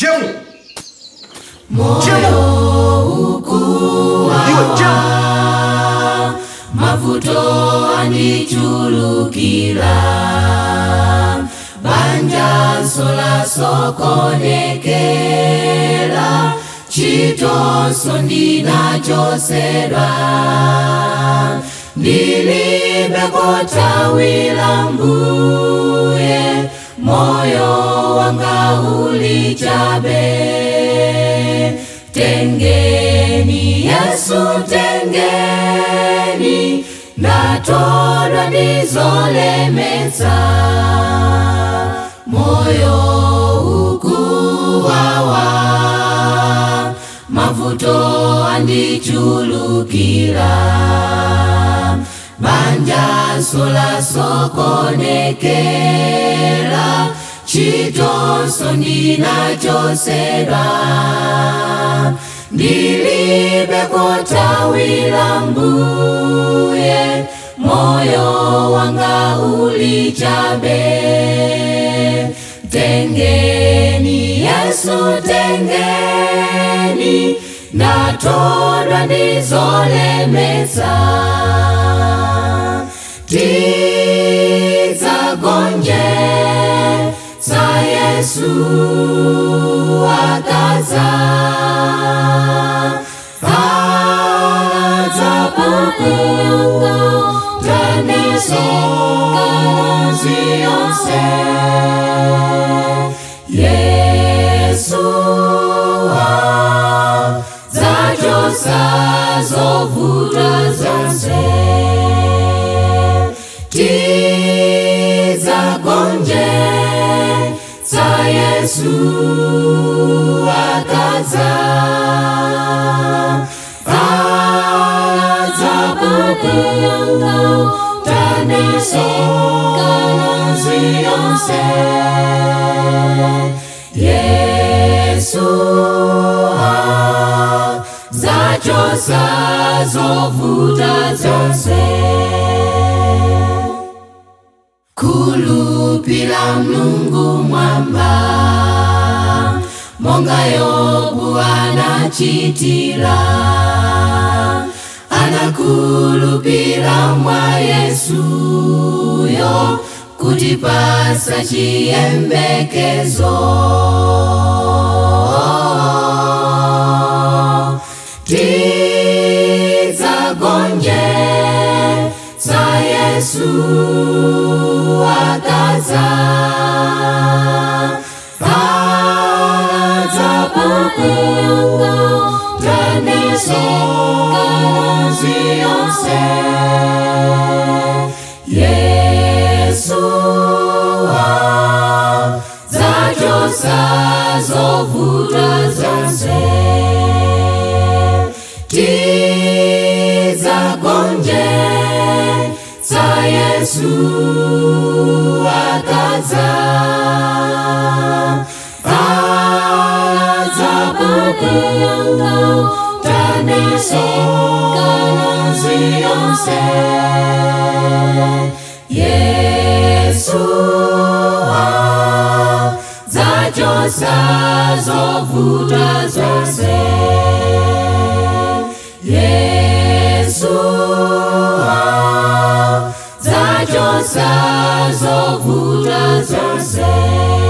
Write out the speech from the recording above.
jemu jemu iwe jemu mavuto anichulukila banja sola sokonekela chitonso ndinachosedwa ndilibekotawila mbuye moyo wanga ulichabe tengeni yesu tengeni ndatodwa ndizolemetsa moyo ukuwawa mavuto andichulukila banja sola sokonekela chitonso ndinachosedwa ndilibekotawila mbuye moyo wanga ulichabe tengeni yesu tengeni ndatodwa ndizolemetsa tidzagonje sa yesu akaza adzapuku tanisozi yonse yesu adzachosa zovuta zonse tidzagonje sa yesu akaza adzapuku tanisozi yonse yesu adzachosa zovuta zonse kulupila mlungu mwamba monga yobu anachitila anakulupila mwa yesuyo kutipasa chiyembekezo tidzagonje sa yesu akaza adzapuku tanisozi yonse yesu adzachosa zovuta zonse tidzagonje sa yesu akaza adzapuku tanisozi yonse yesu adzachosa zovuta zonse yesu adzachosa zovuta zonse